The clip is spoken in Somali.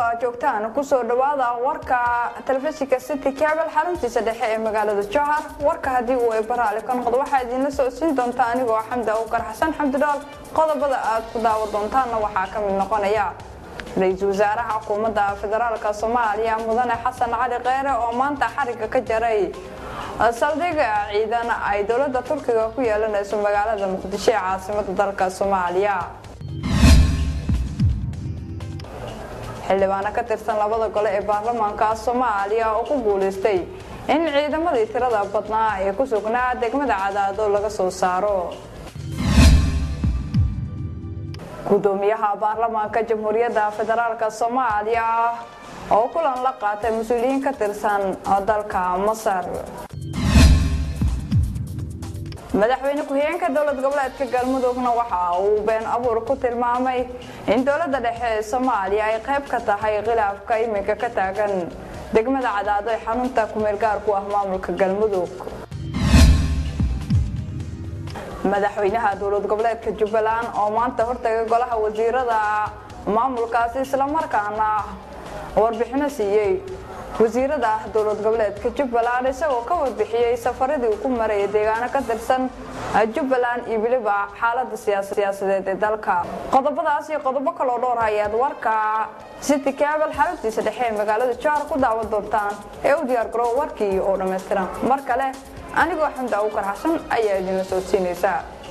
aad joogtaan kusoo dhawaada warka telefishinka city cabel xaruntiisa dhexe ee magaalada jowhar warka haddii uu ay baraali ka noqdo waxaa idiinla socodsiin doontaa anigoo xamda ukar xasan xamdidhool qodobada aad ku daawa doontaanna waxaa ka mid noqonaya ra-iisul wasaaraha xukuumadda federaalk soomaaliya mudane xasan cali kheyre oo maanta xariga ka jaray saldhiga ciidan ay dowladda turkiga ku yeelanayso magaalada muqdisho ee caasimada dalka soomaaliya xildhibaano ka tirsan labada gole ee baarlamaanka soomaaliya oo ku guulaystay in ciidamadii tirada badnaa ee ku sugnaa degmada cadaado laga soo saaro gudoomiyaha baarlamaanka jamhuuriyadda federaalk soomaaliya oo kulan la qaatay mas-uuliyiin ka tirsan dalka masar madaxweyne ku-xigeenka dowlad goboleedka galmudugna waxa uu been abuur ku tilmaamay in dowladda dhexe ee soomaaliya ay qayb ka tahay khilaafka iminka ka taagan degmada cadaado ee xarunta kumeel gaar ku ah maamulka galmudug madaxweynaha dowlad goboleedka jubbaland oo maanta hortagay golaha wasiirada maamulkaasi islamarkaana warbixino siiyey wasiirada dowlad goboleedka jubbaland isagoo ka warbixiyey safaradii uu ku marayay deegaano ka tirsan jubbaland iyo weliba xaalada siyaasadeed ee dalka qodobadaas iyo qodobo kaloo dhowr ayaad warka city cabel xaruntiisa dhexe ee magaalada jowhar ku daawan doontaan ee u diyaar garow warkii oo dhammaystiran mar kale anigoo xamda ukar xasan ayaa idinla soo siinaysaa